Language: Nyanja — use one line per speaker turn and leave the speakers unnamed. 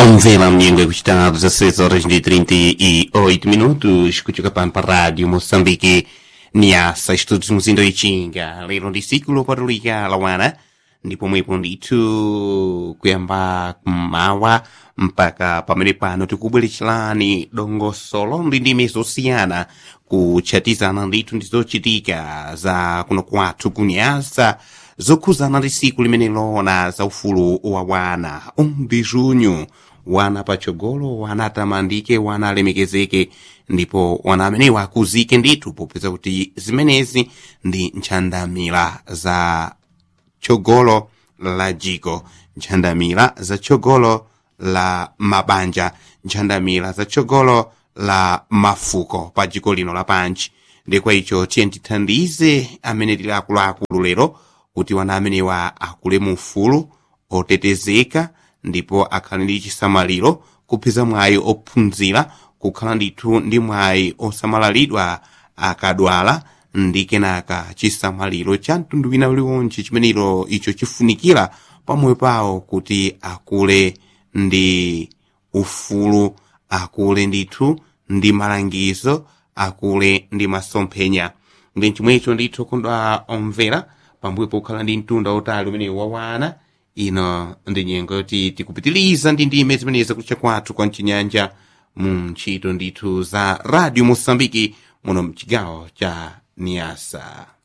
Omvela mnyengo kuchita 16 horas de 38 minutos kutoka pampa rádio Moçambique niasa estudos muzindo ichinga lero ndi siku lopatulika lawana ndipo mwepo ndithu kuyamba kummawa mpaka pamene pano tikubweretserani dongosolo ndi ndime zosiyana kutchatizana ndithu ndi zochitika za kuno kwathu kunyasa zokhuzana ndi siku limene lona za ufulu wa wana umbi junho wana patsogolo wana atamandike wana alemekezeke ndipo wana amenewa akuzike ndithu popeza kuti zimenezi ndi ntchandamira za tsogolo la jiko ntchandamira za tsogolo la mabanja ntchandamira za tsogolo la mafuko pa jiko lino lapanchi ndikwa icho tiye tithandize amene tili akuluakulu lero kuti wana amenewa akule mu ufulu otetezeka ndipo akhale ndi chisamaliro kupeza mwayi ophunzira kukhala ndithu ndi mwayi osamalaridwa akadwala ndi kenaka chisamaliro cha mtundu wina uliwonse chimenero icho chifunikira pamoyo pawo kuti akule ndi ufulu akule ndithu ndi malangizo akule ndi masomphenya ndi chomwecho ndithu kondwa omvera pambuyo pokhala ndi mtunda otali umene wawana ino ndi nyengo yoti tikupitiliza ndi ndime zimenezi kucha kwathu kwa mchinyanja mu ntchito ndithu za radio mosambiki muno mchigawo cha niasa